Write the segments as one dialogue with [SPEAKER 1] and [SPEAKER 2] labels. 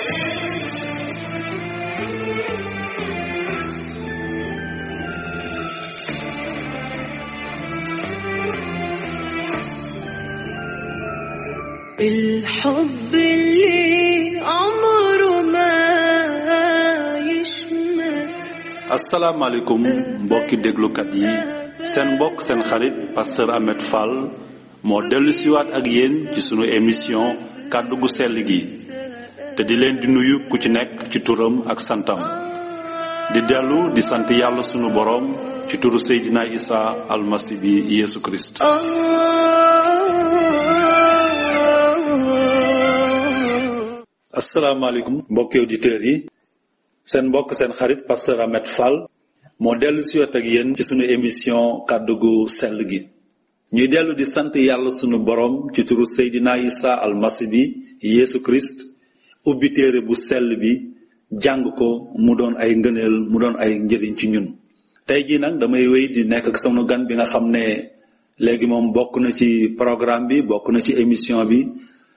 [SPEAKER 1] الحب اللي عمره ما يشمت
[SPEAKER 2] asalaamaaleykum mbokki déglukat yi seen mbokk seen xarit pasteur Ahmed Fall moo dellu siwaat ak yéen ci sunu émission kàddu gu sell gi te di leen di nuyu ku ci nekk ci turam ak santam di dellu di sant yàlla sunu boroom ci turu Seydina Isa almasi bi Yeesu Kirist
[SPEAKER 1] آه
[SPEAKER 2] asalaamaaleykum mbokki auditeurs yi seen mbokk seen xarit pasteur Ahmed Fall moo dellu siwaat ak yéen ci sunu émission kàddu gu sell gi ñuy dellu di sant yàlla sunu boroom ci turu Seydina Isa almasi bi Yeesu Kirist ubbi téere bu sell bi jàng ko mu doon ay ngëneel mu doon ay njëriñ ci ñun tey jii nag damay wéy di nekk ak sunu gan bi nga xam ne léegi moom bokk na ci programme bi bokk na ci émission bi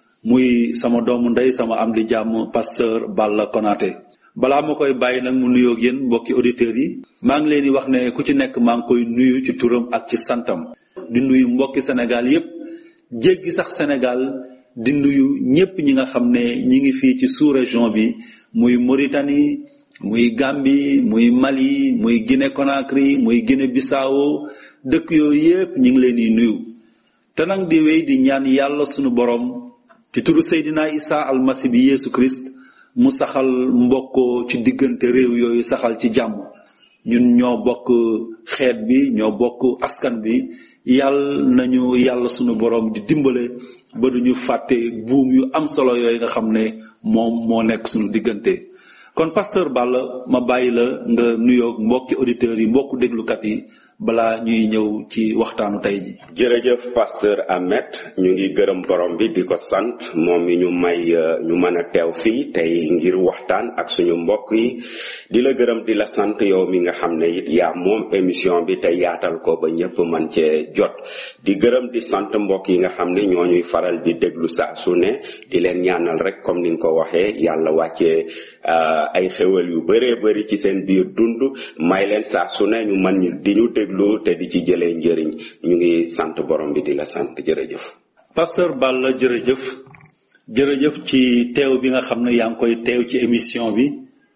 [SPEAKER 2] muy sama doomu ndey sama am di jàmm pasteur Balla Konaté balaa ma koy bàyyi nag mu nuyoo ak yéen mbokki auditeurs yi maa ngi leen di wax ne ku ci nekk maa ngi koy nuyu ci turam ak ci santam di nuyu mbokki Sénégal yépp jéggi sax Sénégal di nuyu ñépp ñi nga xam ne ñi ngi fii ci sous-région bi muy Mauritanie muy Gambie muy Mali muy Guinée Conakry muy Guinée Bissau dëkk yooyu yépp ñi ngi leen di nuyu te nag di wéy di ñaan yàlla sunu borom ci turu Seydina Isa almasi bi Yeesu Christ mu saxal mbokkoo ci diggante réew yooyu saxal ci jàmm ñun ñoo bokk xeet bi ñoo bokk askan bi yàlla nañu yàlla sunu borom di dimbale ba duñu fàtte buum yu am solo yooyu nga xam ne moom moo nekk sunu diggante kon pasteur Balla ma bàyyi la nga nuyoog mbokki auditeurs yi mbokku déglukat yi balaa ñuy ñëw ci waxtaanu tey ji
[SPEAKER 3] jërëjëf pasteur Ahmed ñu ngi gërëm borom bi di ko sant moom mi ñu may euh, ñu mën a teew fii tey ngir waxtaan ak suñu mbokk yi di la gërëm di la sant yow mi nga xam ne it yaa moom émission bi te yaatal ko ba ñëpp man cee jot di gërëm di sant mbokk yi nga xam ne ñoo ñuy faral di déglu saa su ne di leen ñaanal rek comme ni nga ko waxee yàlla wàccee euh, ay xéwal yu bëree bëri ci seen biir dund may leen saa su ne ñu mën ñu di ñu déglu te di ci jëlee njëriñ ñu ngi sant borom bi di la sant jërëjëf.
[SPEAKER 2] pasteur Balla jërëjëf jërëjëf ci teew bi nga xam ne yaa ngi koy teew ci émission bi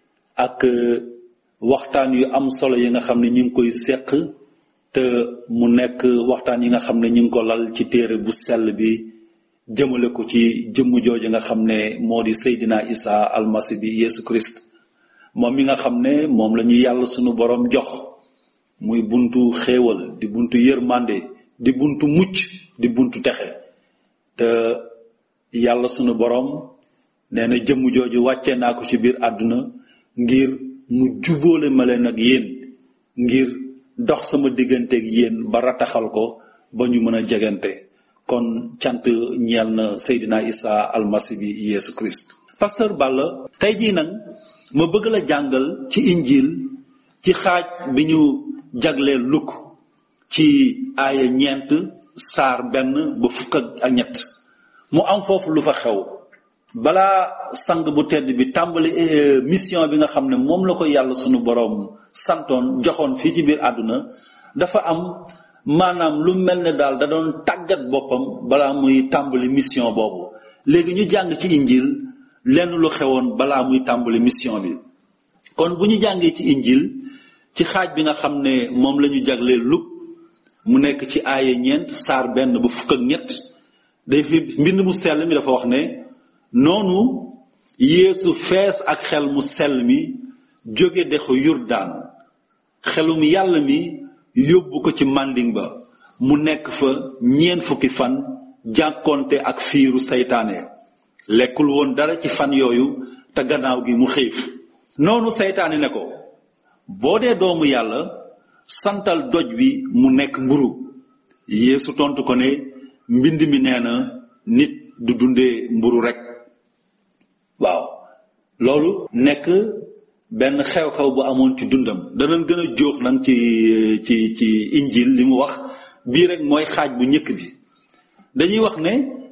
[SPEAKER 2] ak euh, waxtaan yu am solo yi nga xam ne ñu ngi koy seq te mu nekk waxtaan yi nga xam ne ñu ngi ko lal ci téere bu sell bi jëmale ko ci jëmm jooju nga xam ne moo di Seydina Isa almasi bi Yeesu Christ moom mi nga xam ne moom la ñu yàlla sunu borom jox muy buntu xéewal di buntu yërmande di buntu mucc di buntu texe te yàlla sunu borom nee na jëmm jooju wàccee naa ko ci biir àdduna ngir mu jubóole ma leen ak yéen ngir dox sama digganteeg yéen ba rataxal ko ba ñu mën a jegante kon cant ñeel na Seydina Isa almasi bi Yeesu Christ pasteur Balla tey jii nag ma bëgg la jàngal ci injil ci xaaj bi ñu jagleel lukk ci aaya ñeent saar benn ba fukk ak ñett mu am foofu lu fa xew balaa sang bu tedd bi tàmbali eh, mission bi nga xam ne moom la ko yàlla sunu boroom santoon joxoon fii ci biir àdduna dafa am maanaam lu mel ne daal da doon tàggat boppam balaa muy tàmbali mission boobu léegi ñu jàng ci injil lenn lu xewoon balaa muy tàmbali mission bi kon bu ñu jàngee ci injil ci xaaj bi nga xam ne moom la ñu jagleel luk mu nekk ci aaye ñeent saar benn ba fukk ak ñett day fi mbind mu sell mi dafa wax ne noonu yeesu fees ak xel mu sell mi jóge dexu yurdaan xelum yàlla mi yóbbu ko ci mànding ba mu nekk fa ñeent fukki fan jànkonte ak fiiru seytaane lekkul woon dara ci fan yooyu te gannaaw gi mu xiif noonu seytaane ne ko boo dee doomu yàlla santal doj wi mu nekk mburu yeesu tontu ko ne mbind mi nee na nit du dundee mburu rek waaw loolu nekk benn xew-xew bu amoon ci dundam danañ gën a jóox nag ci ci ci injil li mu wax bii rek mooy xaaj bu njëkk bi dañuy wax ne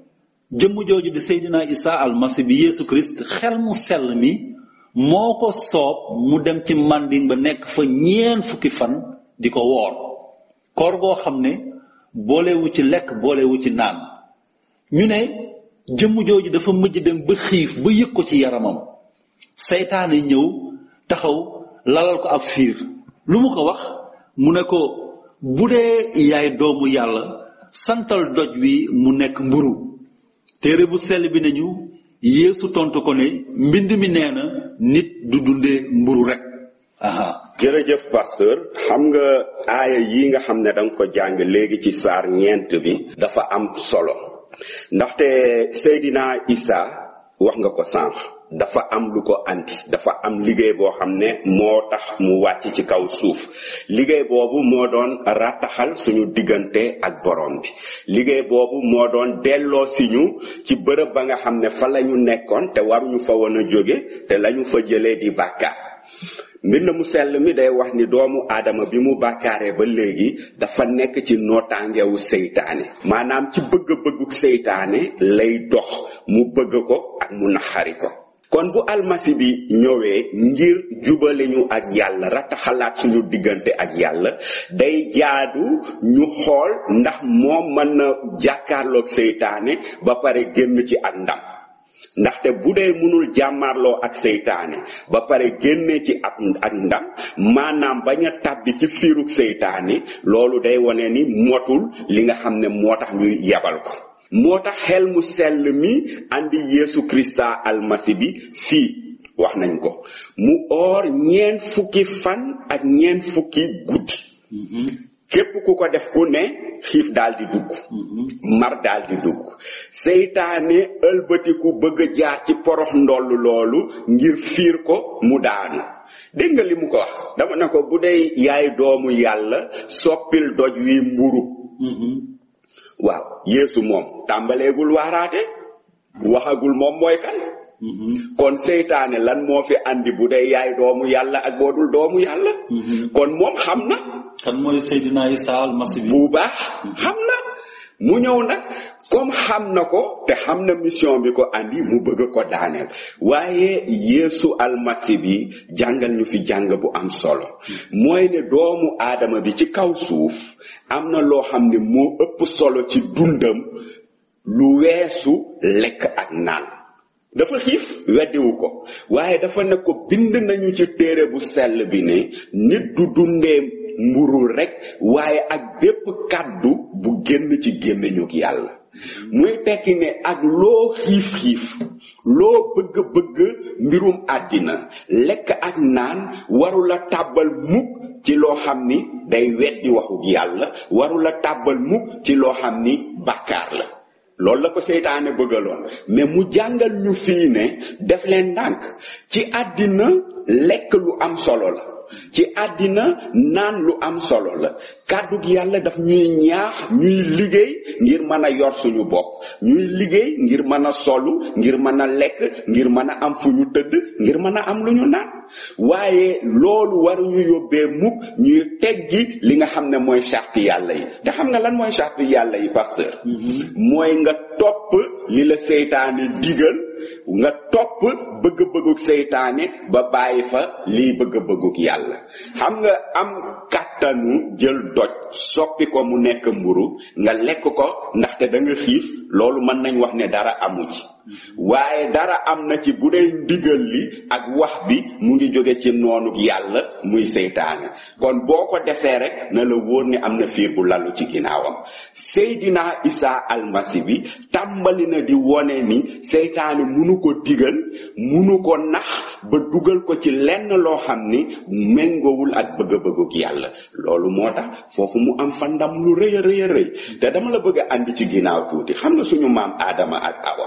[SPEAKER 2] jëmm jooju di Seydina Isa almasi bi Yeesu Christ xel mu sell mi moo ko soob mu dem ci manding ba nekk fa ñeen fukki fan di ko woor koor goo xam ne boolewu ci lekk boolewu ci naan ñu ne jëmm jooju dafa mujj dem ba xiif ba yëg ko ci yaramam seytaane ñëw taxaw lalal ko ab fiir lu mu ko wax mu ne ko bu dee yaay doomu yàlla santal doj wi mu nekk mburu téere bu sell bi nañu yeesu tontu ko ne mbind mi nee na nit du dundee mburu rek aha
[SPEAKER 3] jërëjëf pasteur xam nga aaya yi nga xam ne danga ko jàng léegi ci saar ñeent bi dafa am solo ndaxte Seydina Isa wax nga ko sànq dafa am lu ko andi dafa am liggéey boo xam ne moo tax mu wàcc ci kaw suuf liggéey boobu moo doon rattaxal suñu diggante ak borom bi liggéey boobu moo doon delloo si ñu ci bërëb ba nga xam ne fa la ñu nekkoon te waruñu fa woon a jóge te lañu fa jëlee di bàkkaar mbind mu sell mi day wax ni doomu aadama bi mu bàkkaaree ba léegi dafa nekk ci nootaangewu seytaane maanaam ci bëgg-bëgguk seytaane lay dox mu bëgg ko ak mu naxari ko kon bu almasi bi ñëwee ngir jubale ñu ak yàlla rataxalaat suñu diggante ak yàlla day jaadu ñu xool ndax moom mën na jàkkaarloog seytaane ba pare génn ci ak ndam ndaxte bu dee mënul jàmmarloo ak seytaane ba pare génne ci ab ak ndam maanaam bañ a tàbbi ci fiiruk seytaane loolu day wone ni motul li nga xam ne moo tax ñuy yebal ko moo tax xel mu sell mi andi Yeesu Krista almasi bi fii wax nañ ko mu oor ñeen fukki fan ak ñeen fukki guddi képp ku ko def ku ne xiif daal di dugg mar daal di dugg seytaane ëlbatiku bëgg a jaar ci porox ndoll loolu ngir fiir ko mu daanu dégg nga li mu ko wax dama ne ko bu dee yaay doomu yàlla soppil doj wi mburu waaw yeesu moom tàmbaleegul waaraate waxagul moom mooy kan kon seytaane lan moo fi andi bu dee yaay doomu yàlla ak boo dul doomu yàlla kon moom xam na
[SPEAKER 2] kan mooy Seydina Isa almasi bi
[SPEAKER 3] bu baax xam na mu ñëw nag comme xam na ko te xam na mission bi ko andi mu bëgg ko daaneel waaye yeesu almasi bi jàngal ñu fi jàng bu am solo mooy ne doomu aadama bi ci kaw suuf am na loo xam ne moo ëpp solo ci dundam lu weesu lekk ak naan dafa xiif weddiwu ko waaye dafa ne ko bind nañu ci téere bu sell bi ne nit du dundee mburu rekk waaye ak bépp kàddu bu génn ci gémmiñu yàlla muy tekki ne ak loo xiif-xiif loo bëgg-bëgg mbirum àddina lekk ak naan warula tàbbal mukk ci loo xam ni day weddi waxu yàlla warula tàbbal mukk ci loo xam ni bàkkaar la loolu la ko seytaane bëggaloon mais mu jàngal ñu fii ne def leen ndànk ci àddina lekk lu am solo la ci àddina naan lu am solo la kàddug yàlla daf ñuy ñaax ñuy liggéey ngir mën a yor suñu bopp ñuy liggéey ngir mën a solu ngir mën a lekk ngir mën a am fu ñu tëdd ngir mën a am lu ñu naan waaye loolu waruñu yóbbee mukk ñuy teggi li nga xam ne mooy charte yàlla yi te xam nga lan mooy charte yàlla yi pasteur mooy nga topp li la seytaane digal nga topp bëgg-bëgguk seytaane ba bàyyi fa lii bëgg-bëgguk yàlla xam nga am kàttanu jël doj soppi ko mu nekk mburu nga lekk ko ndaxte da nga xiif loolu mën nañ wax ne dara amu ci waaye dara am na ci bu dee ndigal li ak wax bi mu ngi jóge ci noonuk yàlla muy seytaane kon boo ko defee rek na la wóor ne am na fiir bu lalu ci ginnaawam Seydina Isa almasi bi tàmbali na di wone ni seytaane munu ko digal munu ko nax ba dugal ko ci lenn loo xam ni méngoowul ak bëgg-bëgguk yàlla loolu moo tax foofu mu am fa ndam lu rëy a rëy a rëy te dama la bëgg a andi ci ginnaaw tuuti xam nga suñu maam Adama ak Awa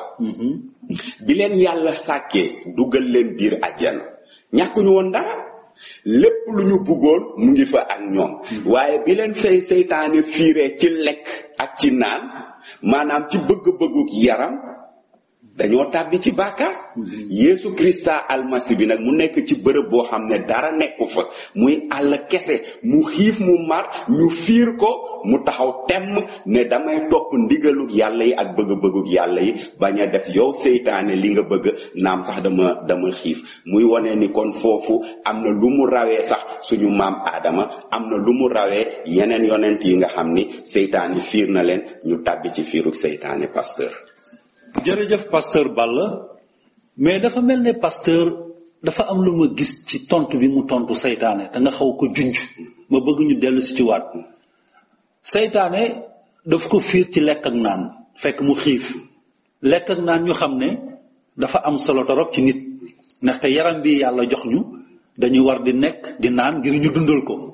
[SPEAKER 3] bi leen yàlla sàkkee dugal leen biir àjjana ñàkkuñu woon dara lépp lu ñu bëggoon mu ngi fa ak ñoom waaye bi leen fay seytaane fiiree ci lekk ak ci naan maanaam ci bëgg-bëgguk yaram dañoo tàbbi ci bàkkaar Yeesu Krista almasi bi nag mu nekk ci bërëb boo xam ne dara nekku fa muy àll kese mu xiif mu mar ñu fiir ko mu taxaw temm ne damay topp ndigalug yàlla yi ak bëgg-bëggug yàlla yi bañ a def yow seytaane li nga bëgg naam sax dama dama xiif muy wone ni kon foofu am na lu mu rawee sax suñu maam aadama am na lu mu rawee yeneen yonent yi nga xam ni seytaane fiir na leen ñu tàbbi ci fiirug seytaane pasteur
[SPEAKER 2] jërëjëf pasteur Balla mais dafa mel ne pasteur dafa am lu ma gis ci tontu bi mu tontu seytaane te nga xaw ko junj ma bëgg ñu dellu si ci waat seytaane daf ko fiir ci lekk ak naan fekk mu xiif lekk ak naan ñu xam ne dafa am solo torop ci nit ndaxte yaram bi yàlla jox ñu dañu war di nekk di naan ngir ñu dundal ko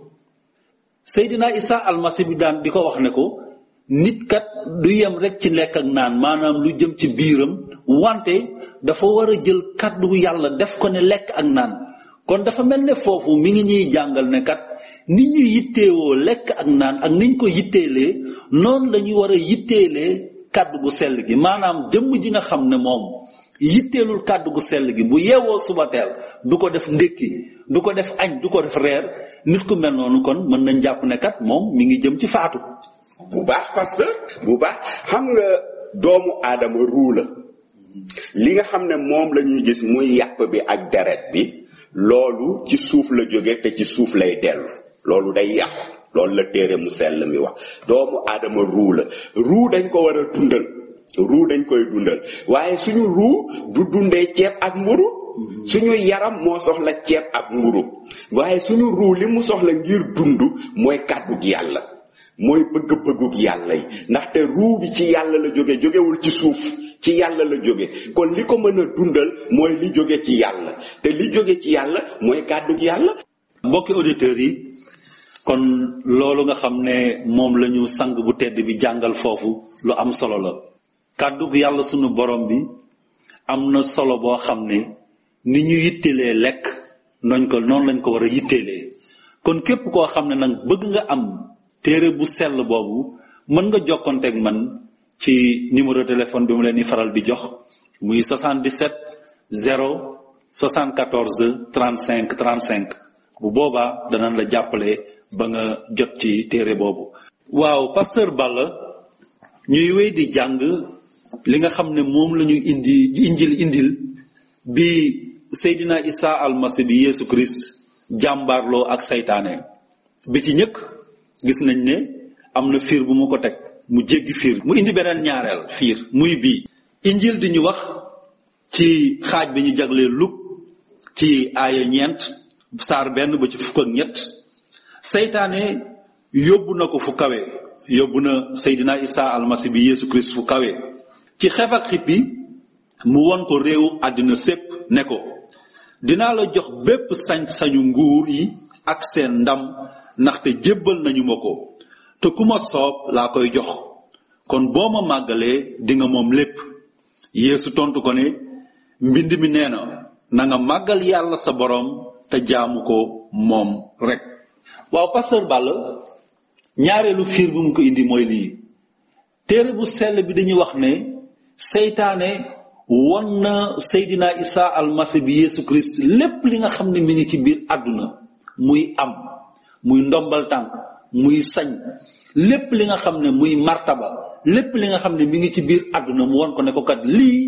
[SPEAKER 2] Seydina Isa almasi bi daan di ko wax ne ko nit kat du yem rek ci lekk ak naan maanaam lu jëm ci biiram wante dafa war a jël kàddu yàlla def ko ne lekk ak naan kon dafa mel ne foofu mi ngi ñuy jàngal ne kat ni ñu yitteewoo lekk ak naan ak niñ ko yitteelee noonu la ñu war a yitteelee kàddu gu sell gi maanaam jëmm ji nga xam ne moom yitteelul kàddu gu sell gi bu yeewoo suba teel du ko def ndékki du ko def añ du ko def reer nit ku mel noonu kon mën nañ jàpp ne kat moom mi ngi jëm ci faatu
[SPEAKER 3] bu baax pasteur bu baax xam nga doomu aadama ruu la li nga xam ne moom la ñuy gis muy yàpp bi ak deret bi loolu ci suuf la jóge te ci suuf lay dellu loolu day yàqu loolu la téere mu sell mi wax doomu aadama ruu la ruu dañ ko war a dundal ruu dañ koy dundal waaye suñu ruu du dundee ceeb ak mburu suñu yaram moo soxla ceeb ak mburu waaye suñu ruu li mu soxla ngir dund mooy kàddu gi yàlla mooy bëgg-bëggug yàlla yi ndaxte ruu bi ci yàlla la jóge jógewul ci suuf ci yàlla la jóge kon li ko mën a dundal mooy li jóge ci yàlla te li jóge ci yàlla mooy kàddug yàlla
[SPEAKER 2] mbokki auditeurs yi kon loolu nga xam ne moom la ñu sang bu tedd bi jàngal foofu lu am solo la kàddug yàlla sunu borom bi am na solo boo xam ne ni ñu yittelee lekk noñ ko noonu lañ ko war a yittelee kon képp koo xam ne nag bëgg nga am téere bu sell boobu mën nga jokkonteeg man ci numéro téléphone bi mu leen di faral di jox muy 77 0 74 35 35 bu boobaa danañ la jàppale ba nga jot ci téere boobu. waaw pasteur Balla ñuy wéy di jàng li nga xam ne moom la ñu indi injil indil bi Seydina Isa almasi bi Yesu Christ jàmbaarloo ak saytaane bi ci ñëkk gis nañ ne am na fiir bu mu ko teg mu jéggi fiir mu indi beneen ñaareel fiir muy bii injil di ñu wax ci xaaj bi ñu jaglee luk ci aaya ñeent saar benn ba ci fukk ak ñett seytaane yóbbu na ko fu kawe yóbbu na Seydina Isa almasi bi Yesu Christ fu kawe ci xef ak xippi mu won ko réewu àddina sépp ne ko dinaa la jox bépp sañ-sañu nguur yi ak seen ndam ndaxte jébbal nañu ma ko te ku ma soob laa koy jox kon boo ma màggalee di nga moom lépp yeesu tontu ko ne mbind mi nee na na nga màggal yàlla sa boroom te jaamu ko moom rek waaw pasteur Balla ñaareelu fiir bu mu ko indi mooy lii téere bu sell bi dañuy wax ne seytaane won na Seydina Isa almasi bi Yesu Christ lépp li nga xam ne mi ngi ci biir àdduna muy am muy ndombal tànk muy sañ lépp li nga xam ne muy martaba lépp li nga xam ne mi ngi ci biir àdduna mu won ko ne ko kat lii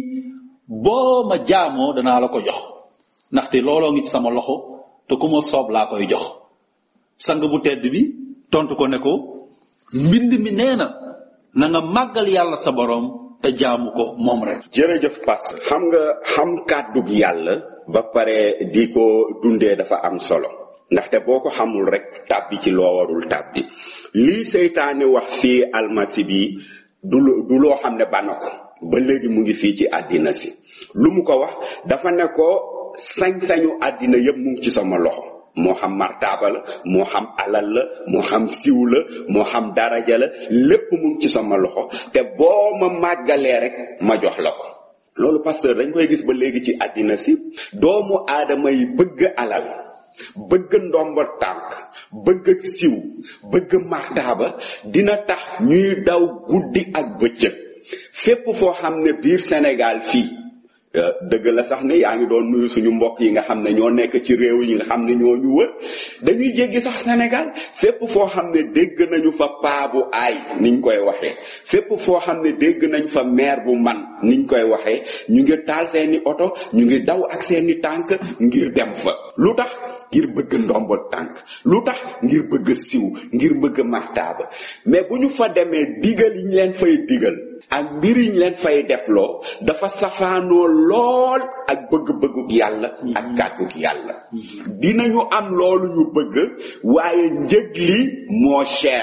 [SPEAKER 2] boo ma jaamoo danaa la ko jox ndaxte looloo ngi ci sama loxo te ku ma soob laa koy jox sang bu tedd bi tontu ko ne ko mbind mi nee na na nga màggal yàlla sa boroom te jaamu ko moom rek
[SPEAKER 3] jërëjëf pasteur xam nga xam kàddug yàlla ba pare di ko dundee dafa am solo ndaxte boo ko xamul rek tàbbi ci loo warul tàbbi lii seytaane wax fii almasi bi du du loo xam ne bana ko ba léegi mu ngi fii ci àddina si lu mu ko wax dafa ne ko sañ-sañu àddina yépp mu ngi ci sama loxo moo xam martaaba la moo xam alal la moo xam siw la moo xam daraja la lépp mu ngi ci sama loxo te boo ma màggalee rek ma jox la ko loolu pasteur dañ koy gis ba léegi ci àddina si doomu aadama yi bëgg alal bëgg ndomba tànk bëgg siw bëgg martaaba dina tax ñuy daw guddi ak bëccëg fépp foo xam ne biir Sénégal fii dëgg la sax ne yaa ngi doon nuyu suñu mbokk yi nga xam ne ñoo nekk ci réew yi nga xam ne ñoo ñu wër dañuy jéggi sax Sénégal fépp foo xam ne dégg nañu fa paa bu aay niñ koy waxee fépp foo xam ne dégg nañ fa maire bu man niñ koy waxee ñu ngi taal seeni oto ñu ngi daw ak seeni tànk ngir dem fa lu tax ngir bëgg ndombo tànk lu tax ngir bëgg siw ngir bëgg martaaba mais bu ñu fa demee digal yi ñu leen fay digal ak mbir yi ñu leen fay defloo dafa safaanoo lool ak bëgg-bëgguk yàlla ak kàdduk yàlla dinañu am loolu ñu bëgg waaye njëg li moo cher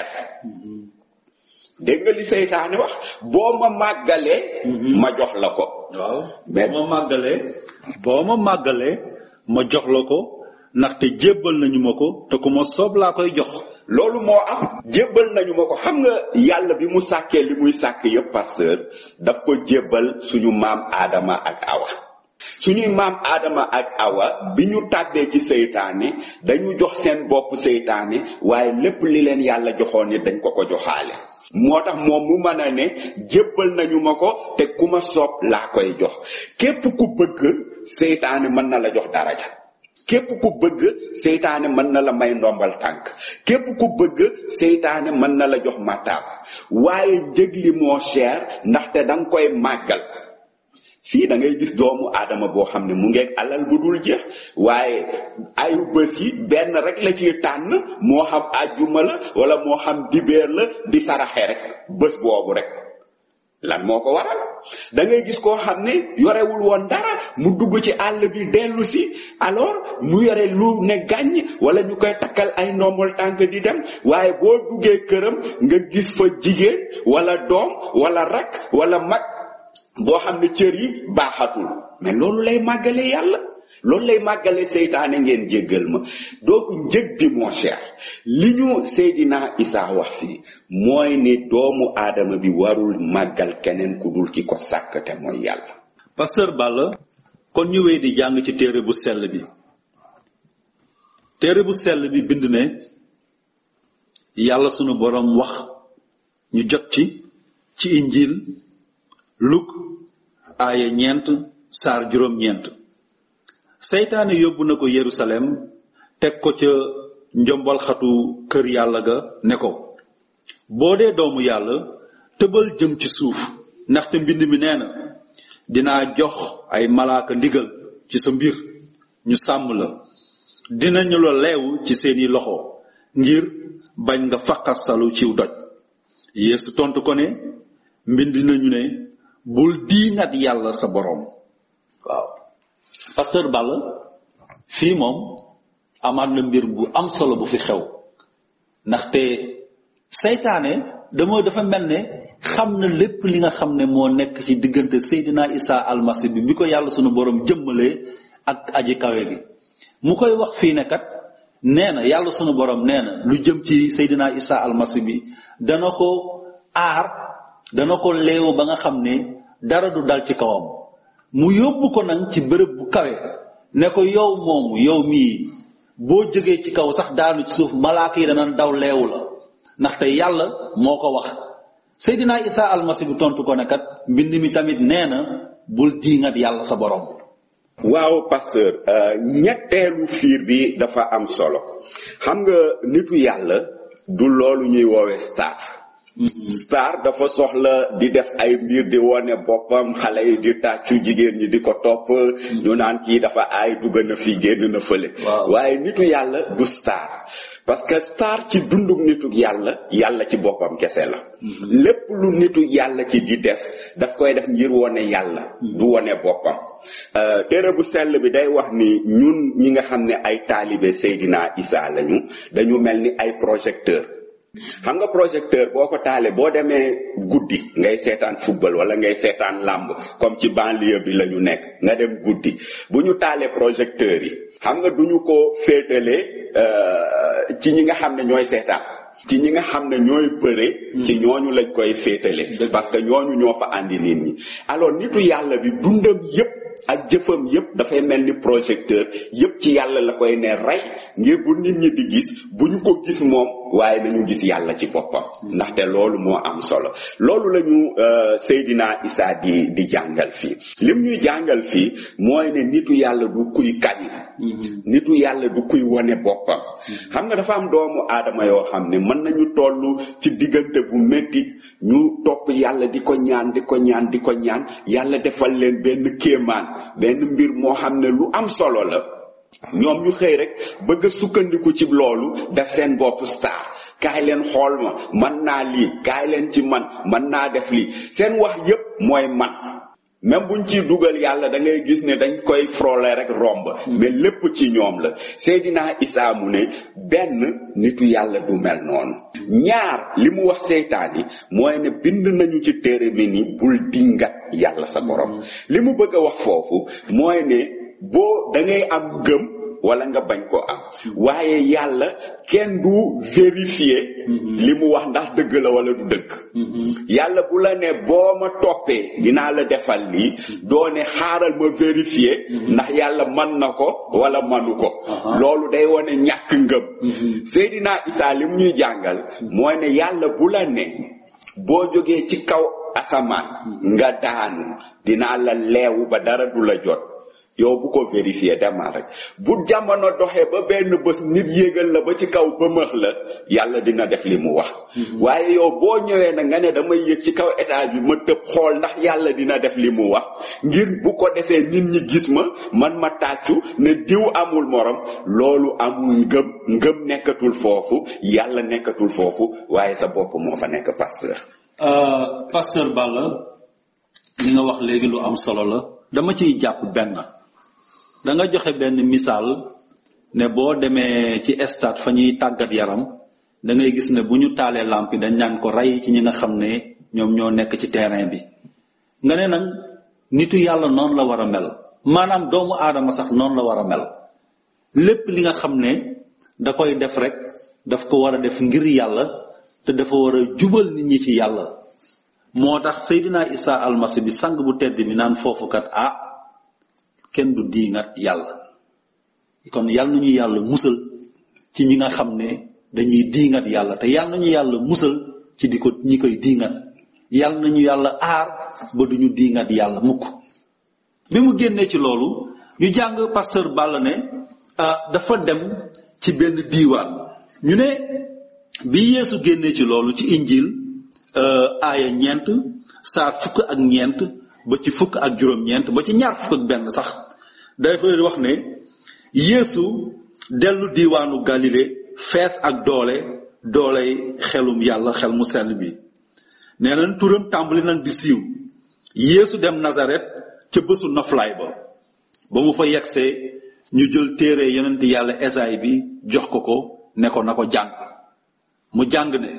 [SPEAKER 3] dégg nga li seytaane wax boo ma màggalee ma jox la ko
[SPEAKER 2] waaw
[SPEAKER 3] Mais-
[SPEAKER 2] boo ma màggalee boo ma màggalee ma jox la ko ndaxte jébbal nañu ma ko te ku ma soob laa koy jox
[SPEAKER 3] loolu moo am jébbal nañu ma ko xam nga yàlla bi mu sàkkee li muy sàkk yépp pasteur daf ko jébbal suñu maam aadama ak awa suñuy maam aadama ak awa bi ñu tàbbee ci seytaane dañu jox seen bopp seytaane waaye lépp li leen yàlla joxoon ni dañ ko ko joxaale moo tax moom mu mën a ne jébbal nañu ma ko te ku ma soob laa koy jox képp ku bëgg seytaane mën na la jox daraja képp ku bëgg seytaane mën na la may ndombal tànk képp ku bëgg seytaane mën na la jox mataab waaye njëg li moo cher ndaxte danga koy màggal fii da ngay gis doomu aadama boo xam ne mu ngeeg alal bu dul jeex waaye ayu bés yi benn rek la ciy tànn moo xam àjjuma la wala moo xam dibeer la di saraxe rek bés boobu rek lan moo ko waral da ngay gis koo xam ne yorewul woon dara mu dugg ci àll bi dellu si alors mu yore lu ne gàññ wala ñu koy takkal ay ndombal tànk di dem waaye boo duggee këram nga gis fa jigéen wala doom wala rak wala mag boo xam ne cër yi baaxatul mais loolu lay màggale yàlla loolu lay màggale seytaane ngeen jéggal ma donc njëg bi moo cher li ñu Seydina Isa wax fii mooy ni doomu aadama bi warul màggal keneen ku dul ki ko sàkk te mooy yàlla
[SPEAKER 2] pasteur Balla kon ñu wéy di jàng ci téere bu sell bi téere bu sell bi bind ne yàlla sunu boroom wax ñu jot ci ci injil luk aaya ñeent saar juróom-ñeent seytaane yóbbu na ko yerusalem teg ko ca njombal xatu kër yàlla ga ne ko boo dee doomu yàlla tëbal jëm ci suuf ndaxte mbind mi nee na dinaa jox ay malaaka ndigal ci sa mbir ñu sàmm la dinañu la leew ci seeni loxo ngir bañ nga faqasalu ciw doj yeesu tontu ko ne mbind nañu ne bul diingat yàlla sa boroom waaw pasteur Balla fii moom amaat na mbir bu am solo bu fi xew ndaxte seytaane dama dafa mel ne xam na lépp li nga xam ne moo nekk ci diggante Seydina Isa almasi bi bi ko yàlla sunu borom jëmmalee ak aji kawe gi mu koy wax fii ne kat nee na yàlla sunu borom nee na lu jëm ci Seydina Isa almasi bi dana ko aar dana ko leewu ba nga xam ne dara du dal ci kawam mu yóbbu ko nag ci bërëb bu kawe ne ko yow moomu yow mii boo jógee ci kaw sax daanu ci suuf malaaka yi dana daw leewu la ndaxte yàlla moo ko wax Seydina Isa almasi bi tontu ko ne kat mbind mi tamit nee na bul diingat yàlla sa borom
[SPEAKER 3] waaw pasteur euh, ñetteelu fiir bi dafa am solo xam nga nitu yàlla du loolu ñuy woowe star star dafa soxla di def ay mbir di wone boppam xale yi di tàccu jigéen ñi di ko topp ñu naan kii dafa aay dugg na fii génn na fële
[SPEAKER 2] Waaw.
[SPEAKER 3] waaye nitu yàlla du star parce que star ci dunduk nitu yàlla yàlla ci boppam kese la lépp lu nitu yàlla ki di def daf koy def ngir wone yàlla du wone boppam Euh, téere bu sell bi day wax ni ñun ñi nga xam ne ay taalibe Seydina Isa lañu dañu mel ni ay projecteur xam nga projecteur boo ko taalee boo demee guddi ngay seetaan football wala ngay seetaan làmb comme ci banlieue bi la ñu nekk nga dem guddi bu ñu taalee projecteur yi xam nga duñu ko féetalee euh, ci ñi nga xam ne ñooy seetaan ci ñi nga xam ne ñooy bëre ci ñooñu lañ koy féetale
[SPEAKER 2] Dëgg.
[SPEAKER 3] parce que ñooñu ñoo fa andi nit ñi alors nitu yàlla bi dundam yépp ak jëfam yépp dafay mel ni projecteur yépp ci yàlla la koy ne rey ngir bu nit ñi di gis bu ñu ko gis moom waaye nañu gis yàlla ci boppam ndaxte loolu moo am solo loolu la ñu Seydina Isa di di jàngal fii lim ñuy jàngal fii mooy ne nitu yàlla du kuy kañ nitu yàlla du kuy wone boppam xam nga dafa am doomu aadama yoo xam ne mën nañu toll ci diggante bu métti ñu topp yàlla di ko ñaan di ko ñaan di ko ñaan yàlla defal leen benn kéemaan benn mbir moo xam ne lu am solo la ñoom ñu xëy rek bëgg a sukkandiku ci loolu def seen bopp star kaay leen xool ma man naa lii kaay leen ci man man naa def lii seen wax yépp mooy man même buñ ciy dugal yàlla da ngay gis ne dañ koy frôler rek romb mais lépp ci ñoom la Seydina Isa mu ne benn nitu yàlla du mel noonu ñaar li mu wax seytaan yi mooy ne bind nañu ci téere mi ni bul dingat yàlla sa borom li mu bëgg a wax foofu mooy ne boo da ngay am ngëm wala nga bañ ko am waaye yàlla kenn du vérifier li mu wax ndax dëgg la wala du dëgg yàlla bu la ne boo ma toppee dinaa la defal lii doo ne xaaral ma vérifier ndax yàlla man na ko wala manu ko loolu day wone ñàkk ngëm Seydina Isa li mu ñuy jàngal mooy ne yàlla bu la ne boo jógee ci kaw asamaan nga daanu dinaa la leewu ba dara du la jot yow bu ko vérifier demal rek bu jamono doxee ba benn bés nit yéegal la ba ci kaw bëmëx la yàlla dina def li mu wax waaye yow boo ñëwee na nga ne damay yéeg ci kaw étage bi ma tëb xool ndax yàlla dina def li mu wax ngir bu ko defee nit ñi gis ma man ma tàccu ne diw amul morom loolu amul ngëm ngëm nekkatul foofu yàlla nekkatul foofu waaye sa bopp moo fa nekk pasteur
[SPEAKER 2] pasteur Balla li nga wax léegi lu am solo la dama ciy jàpp benn da nga joxe benn misaal ne boo demee ci stade fa ñuy tàggat yaram da ngay gis ne bu ñu taalee lamp yi dañ naan ko rey ci ñi nga xam ne ñoom ñoo nekk ci terrain bi nga ne nag nitu yàlla noonu la war a mel maanaam doomu aadama sax noonu la war a mel lépp li nga xam ne da koy def rek daf ko war a def ngir yàlla te dafa war a jubal nit ñi ci yàlla moo tax Seydina Isa almasi bi sang bu tedd mi naan foofu kat ah kenn du diingat yàlla kon yàlla nañu yàlla musal ci ñi nga xam ne dañuy diingat yàlla te yàlla nañu yàlla musal ci di ko ñi koy diingat yàlla nañu yàlla aar ba duñu diingat yàlla mukk bi mu génnee ci loolu ñu jàng pasteur Balla ne ah dafa dem ci benn diiwaan ñu ne bi Yeesu génnee ci loolu ci injil aaya ñeent saar fukk ak ñeent ba ci fukk ak juróom-ñeent ba ci ñaar fukk ak benn sax dafay wax ne Yeesu dellu diiwaanu Galile fees ak doole dooley xelum yàlla xel mu sell bi nee nañ turam tàmbali nag di siiw Yeesu dem Nazaret ca bésu noflaay ba ba mu fa yegsee ñu jël téere yonent yàlla Esaay bi jox ko ko ne ko na ko jàng mu jàng ne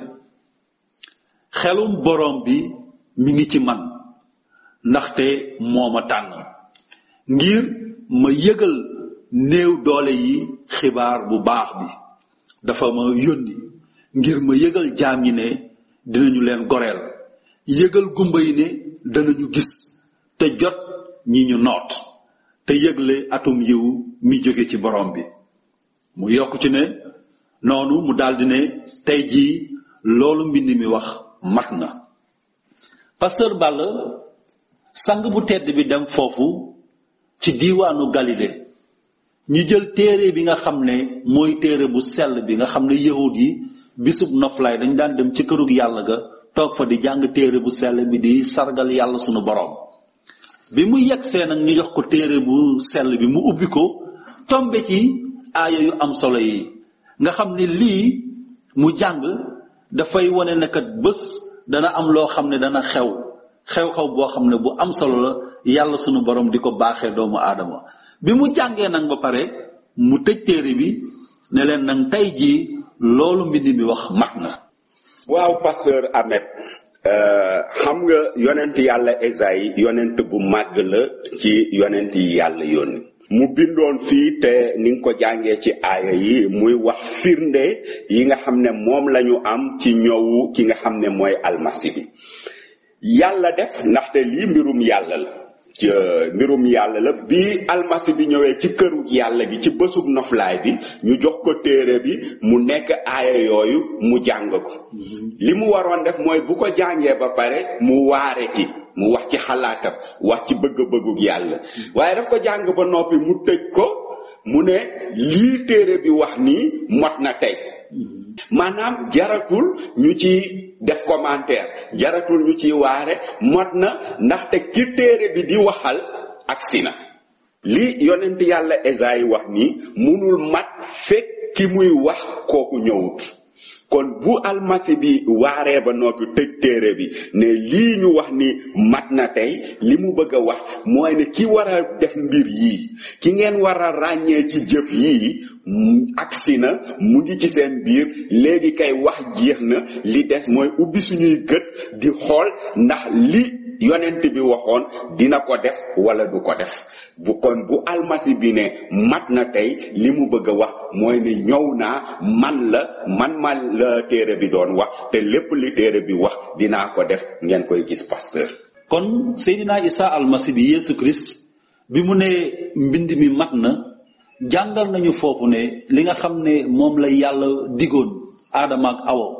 [SPEAKER 2] xelum borom bi mi ngi ci man ndaxte moo ma tànn ngir ma yëgal néew doole yi xibaar bu baax bi dafa ma yónni ngir ma yëgal jaam yi ne dinañu leen goreel yëgal gumba yi ne danañu gis te jot ñi ñu noot te yëgle atum yiw mi jóge ci borom bi mu yokk ci ne noonu mu daldi ne tey jii loolu mbind mi wax mat na pasteur Balla sang bu tedd bi dem foofu ci diiwaanu Galilée ñu jël téere bi nga xam ne mooy téere bu sell bi nga xam ne yahud yi bisub noflaay dañ daan dem ci kërug yàlla ga toog fa di jàng téere bu sell bi di sargal yàlla sunu boroom bi mu yegsee nag ñu jox ko téere bu sell bi mu ubbi ko tombe ci aaya yu am solo yi nga xam ne lii mu jàng dafay wone ne kat bés dana am loo xam ne dana xew xew-xew boo xam ne bu am solo la yàlla sunu borom di ko baaxee doomu aadama bi mu jàngee nag ba pare mu tëj téere bi ne leen nag tey jii loolu mbind mi wax mat na
[SPEAKER 3] waaw pasteur Ahmed xam nga yonent yàlla Esayi yonent bu màgg la ci yonent yi yàlla yónni mu bindoon fii te ni nga ko jàngee ci aaya yi muy wax firnde yi nga xam ne moom lañu am ci ñëwu ki nga xam ne mooy almasi bi yàlla def ndaxte lii mbirum yàlla la mbirum yàlla la bi almasi bi ñëwee ci këru yàlla gi ci bësub noflaay bi ñu jox ko téere bi mu nekk aaya yooyu mu jàng ko li mu waroon def mooy bu ko jàngee ba pare mu waare ci mu wax ci xalaatam wax ci bëgg-bëggug yàlla waaye daf ko jàng ba noppi mu tëj ko mu ne lii téere bi wax nii mot na tey maanaam jaratul ñu ci def commentaire jaratul ñu ci waare mot na ndaxte ki téere bi di waxal agsi na li yonent yàlla Esayi wax nii munul mat fekk ki muy wax kooku ñëwut kon bu almasi bi waaree ba noppi tëj téere bi ne lii ñu wax ni mat na tey li mu bëgg a wax mooy ne ki war a def mbir yii ki ngeen war a ràññee ci jëf yii agsi na mu ngi ci seen biir léegi kay wax jeex na li des mooy ubbi suñuy gët di xool ndax li yonent bi waxoon dina ko def wala du ko def bu kon bu almasi bi ne mat na tey li mu bëgg a wax mooy ne ñëw naa man la man man la téere bi doon wax te lépp li téere bi wax dinaa ko def ngeen koy gis pasteur
[SPEAKER 2] kon Seydina Isa almasi bi Yesu Christ bi mu ne mbind mi mat na jàngal nañu foofu ne li nga xam ne moom la yàlla digoon aadama ak awo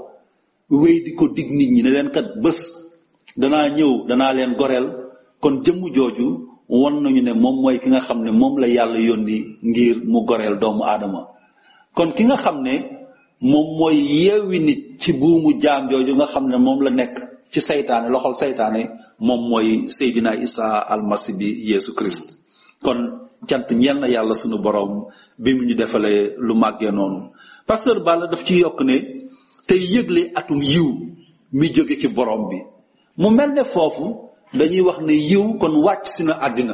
[SPEAKER 2] wéy di ko dig nit ñi ne leen kat bés danaa ñëw danaa leen goreel kon jëmm jooju won nañu ne moom mooy ki nga xam ne moom la yàlla yónni ngir mu goreel doomu aadama kon ki nga xam ne moom mooy yeewi nit ci buumu jaam jooju nga xam ne moom la nekk ci saytaane loxol saytaane moom mooy Seydina Isa almasi bi Yesu Christ kon cant ñeel na yàlla sunu borom bi mu ñu defalee lu màggee noonu pasteur Balla daf ci yokk ne tey yëgle atum yiw mi jóge ci borom bi mu mel ne foofu dañuy wax ne yiw kon wàcc si na àddina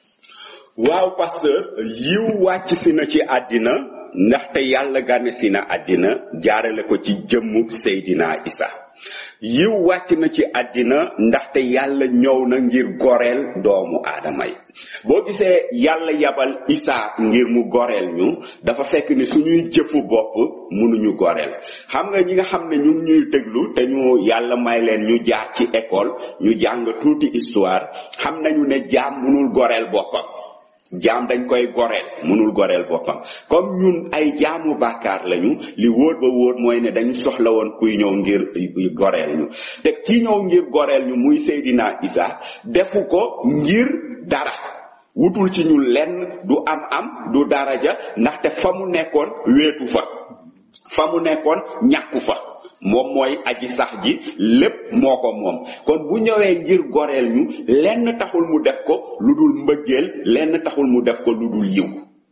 [SPEAKER 3] waaw pasteur yiw wàcc si na ci àddina ndaxte yàlla gane si na àddina jaarale ko ci jëmmu Seydina Isa yiw wàcc na ci àddina ndaxte yàlla ñëw na ngir goreel doomu aadama yi boo gisee yàlla yabal Isa ngir mu goreel ñu dafa fekk ni suñuy jëfu bopp mënuñu goreel xam nga ñi nga xam ne ñu ngi ñuy déglu te ñu yàlla may leen ñu jaar ci école ñu jàng tuuti histoire xam nañu ne jaam mënul goreel boppam jaam dañ koy goreel mënul goreel boppam comme ñun ay jaamu bàkkaar lañu li wóor ba wóor mooy ne dañu soxla woon kuy ñëw ngir goreel ñu te ki ñëw ngir goreel ñu muy Seydina Isa defu ko ngir dara wutul ci ñu lenn du am am du daraja ndaxte fa mu nekkoon wéetu fa fa mu nekkoon ñàkku fa moom mooy aji sax ji lépp moo ko moom kon bu ñëwee ngir goreel ñu lenn taxul mu def ko lu dul mbëggeel lenn taxul mu def ko lu dul yiw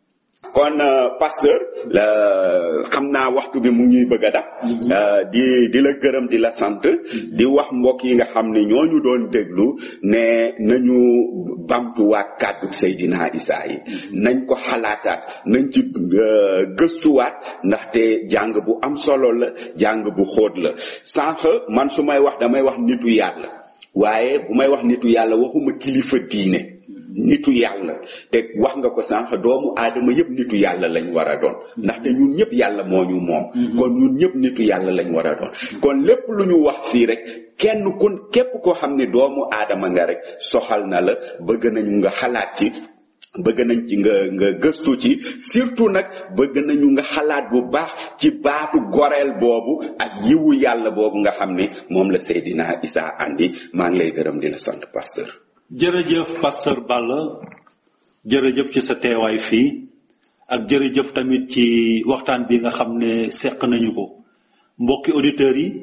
[SPEAKER 3] kon pasteur la xam naa waxtu bi mu ñuy bëgg a dab di di la gërëm di la sant di wax mbokk yi nga xam ne ñooñu doon déglu ne nañu bamtuwaat kàddu Seydina Isa yi nañ ko xalaataat nañ ci gëstuwaat ndaxte jàng bu am solo la jàng bu xóot la sànq man su may wax damay wax nitu yàlla waaye bu may wax nitu yàlla waxuma kilifa diine nitu yàlla te wax nga ko sànq doomu aadama yëpp nitu yàlla lañ war a doon ndaxte ñun ñëpp yàlla moo ñu moom kon ñun ñëpp nitu yàlla lañ war a doon kon lépp lu ñu wax fii rek kenn ku képp koo xam ne doomu aadama nga rek soxal na la bëgg nañu nga xalaat ci bëgg nañ ci nga nga gëstu ci surtout nag bëgg nañu nga xalaat bu baax ci baatu goreel boobu ak yiwu yàlla boobu nga xam ne moom la Seydina Isa andi maa ngi lay gërëm di la sant pasteur
[SPEAKER 2] jërëjëf pasteur Balla jërëjëf ci sa teewaay fii ak jërëjëf tamit ci waxtaan bi nga xam ne seq nañu ko mbokki auditeurs yi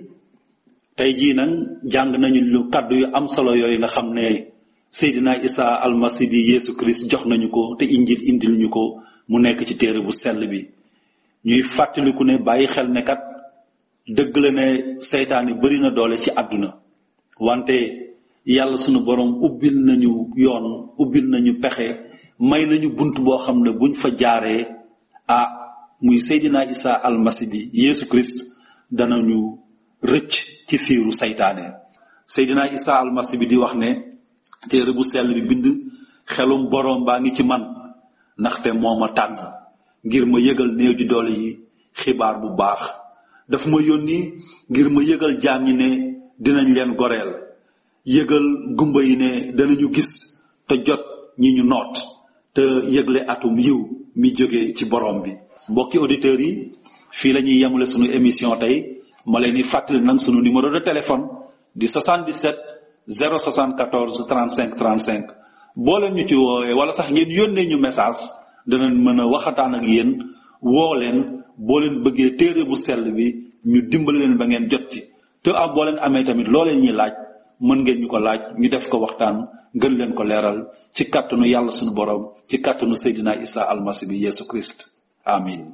[SPEAKER 2] tey jii nag jàng nañu lu kàddu yu am solo yooyu nga xam ne Seydina Isa almasi bi Yesu Christ jox nañu ko te injil indil ñu ko mu nekk ci téere bu sell bi ñuy fàttaliku ne bàyyi xel ne kat dëgg la ne seytaane bari na doole ci àdduna wante yàlla sunu borom ubbil nañu yoon ubbil nañu pexe may nañu bunt boo xam ne buñ fa jaaree ah muy Seydina Isa almasi bi Yesu Christ danañu rëcc ci fiiru saytaane Seydina Isa almasi bi di wax ne téere bu sell bi bind xelum borom baa ngi ci man ndaxte moo ma tànn ngir ma yëgal néew ji doole yi xibaar bu baax daf ma yónni ngir ma yëgal jaam ñi ne dinañ leen goreel yëgal gumba yi ne danañu gis te jot ñi ñu noot te yëgle atum yiw mi jóge ci borom bi mbokki auditeurs yi fii la ñuy yemale sunu émission tey ma leen di fàttali nag sunu numéro de téléphone di 77 074 35 35 boo leen ñu ci woowee wala sax ngeen yónnee ñu message danañ mën a waxataan ak yéen woo leen boo leen bëggee téere bu sell bi ñu dimbali leen ba ngeen jot ci te am boo leen amee tamit loo leen ñuy laaj mën ngeen ñu ko laaj ñu def ko waxtaan gën leen ko leeral ci kàttanu yàlla sunu borom ci kàttanu Seydina Isa almasi bi Yesu Christ amin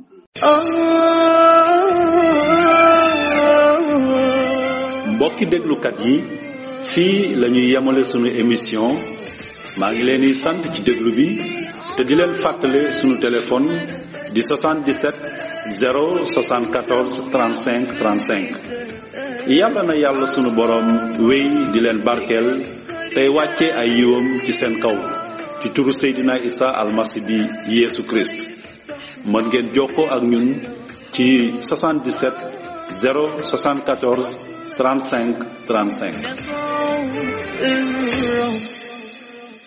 [SPEAKER 2] mbokki déglukat yi fii la ñuy yemale sunu émission maa ngi leen di sant ci déglu bi te di leen fàttale sunu téléphone di 77 074 35 35 yàlla na yàlla sunu borom wéy di leen barkeel tey wàcce ay yiwam ci seen kaw ci turu Seydina Isa almasi bi Yesu Christ mën ngeen jokkoo ak ñun ci 77 074 35 35